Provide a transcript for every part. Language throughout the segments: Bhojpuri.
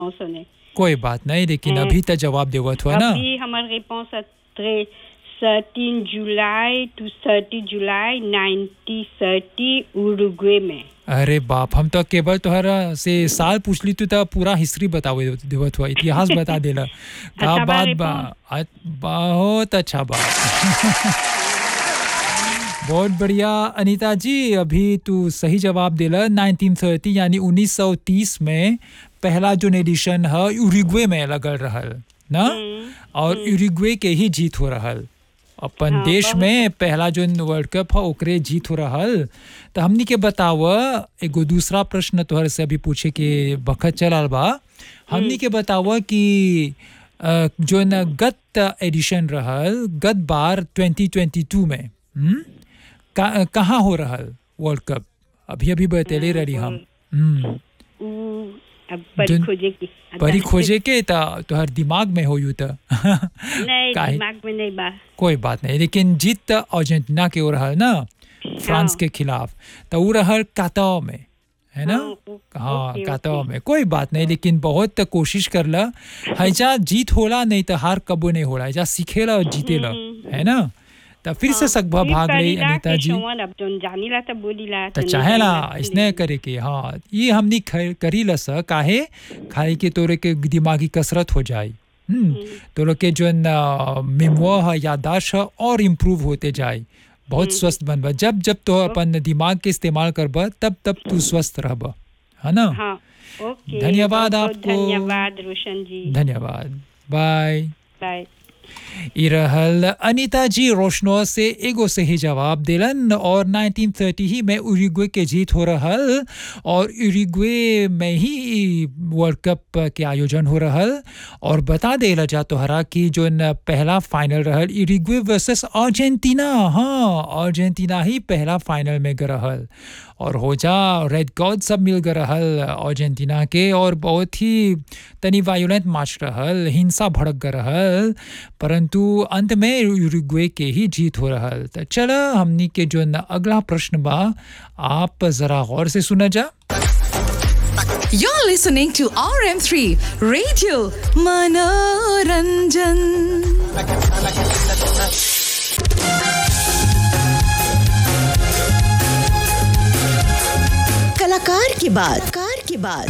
सुने कोई बात नहीं लेकिन हैं। अभी तक जवाब देवत हुआ ना अभी हमार रिपोर्ट है thirteen July to thirty July ninety thirty Uruguay में अरे बाप हम तो केवल तोहरा से साल पूछ ली तू तो पूरा हिस्ट्री बतावे देवत हुआ इतिहास बता देला का अच्छा बा बात रे बा आ- बहुत अच्छा बा बहुत बढ़िया अनीता जी अभी तू सही जवाब देला 1930 यानी 1930 में पहला जो एडिशन है यूरुग्वे में लगल रहल ना और यूरुग्वे के ही जीत हो रहल अपन हाँ, देश बहुत- में पहला जो वर्ल्ड कप है ओकरे जीत हो रहल तो हमनी के बताव एगो दूसरा प्रश्न तोहर से अभी पूछे के बखत चलल बा हमनी के बताव कि अ, जो न गत एडिशन रहल गत बार 2022 में हम्म? का, कहाँ हो रहल वर्ल्ड कप अभी अभी बतेले रही हम हम्म उ अब परी जन- खोजे की परी खोजे के त तोहर दिमाग में हो यू त नहीं काहे? दिमाग में नहीं बा कोई बात नहीं लेकिन जीत त अर्जेंटीना के हो रहल ना फ्रांस हाँ। के खिलाफ तो वो रहल काताओ में है ना हाँ, ओ- हाँ ओके, काताओ ओके। में कोई बात नहीं लेकिन बहुत त कोशिश करला हैजा जीत होला नहीं तो हार कबो नहीं होला हैजा सीखेला और जीतेला हम्म। है ना तो फिर से सकभा फिर भाग रही करीला अनीता के जी संवन अब जोन जानीला त बोलीला तो जोन चाहेला जानीला इसने करे के हाँ ये हमनी ख- करी लस काहे खाए के तोरे के दिमागी कसरत हो जाए हम्म तोरे के जो मेमो है यादाश्त है और इम्प्रूव होते जाए बहुत स्वस्थ बनबा जब जब तो अपन दिमाग के इस्तेमाल करबा तब तब तू स्वस्थ रहबा है ना हाँ ओके धन्यवाद बहुत-बहुत आपको। धन्यवाद रोशन जी धन्यवाद बाय बाय ई रहल अनीता जी रोशनो से एगो सही जवाब दिलन और 1930 ही में उरुग्वे के जीत हो रहल और उरुग्वे में ही वर्ल्ड कप के आयोजन हो रहल और बता देला जा तोहरा कि जो न पहला फाइनल रहल उरुग्वे वर्सेस अर्जेंटीना हाँ अर्जेंटीना ही पहला फाइनल में ग रहल और हो जा रेड गॉड सब मिल गए रहल अर्जेंटीना के और बहुत ही तनी वायोलेंट मैच रहल हिंसा भड़क गए रहल परंतु अंत में यूरुग्वे के ही जीत हो रहल तो चल हमनी के जो न अगला प्रश्न बा आप जरा गौर से सुना जा You're listening to RM3 Radio Manoranjan. कलाकार की बात कार की बात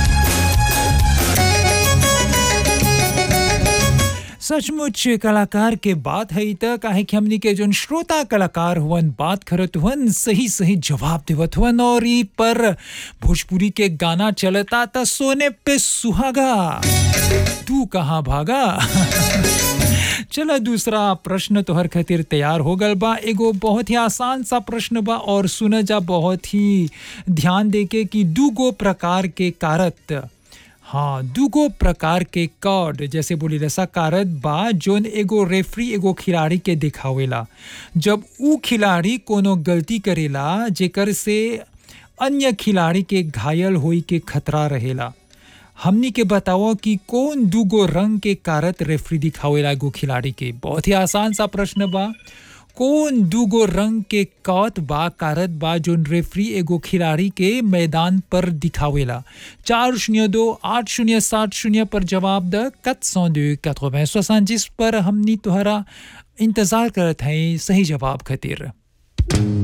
सचमुच कलाकार के बात है त काहे कि हमनी के जोन श्रोता कलाकार हुवन बात करत हुवन सही सही जवाब देवत हुवन और ई पर भोजपुरी के गाना चलता त सोने पे सुहागा तू कहाँ भागा चलो दूसरा प्रश्न तोहर खातिर तैयार हो गल बा एगो बहुत ही आसान सा प्रश्न बा और सुन जा बहुत ही ध्यान देके कि दूगो प्रकार के कारत हाँ दूगो प्रकार के कार्ड जैसे बोली रसा कारत बा जोन एगो रेफरी एगो खिलाड़ी के दिखावेला जब ऊ खिलाड़ी कोनो गलती करेला जेकर से अन्य खिलाड़ी के घायल होई के खतरा रहेला हमनी के बताओ कि कौन दूगो रंग के कारत रेफरी दिखावेला एगो खिलाड़ी के बहुत ही आसान सा प्रश्न बा कौन दूगो रंग के कौत बा कारत बा जोन रेफरी एगो खिलाड़ी के मैदान पर दिखावेला चार शून्य दो आठ शून्य सात शून्य पर जवाब द कत सौ दो जिस पर हमनी तोहरा इंतजार करत हैं सही जवाब खातिर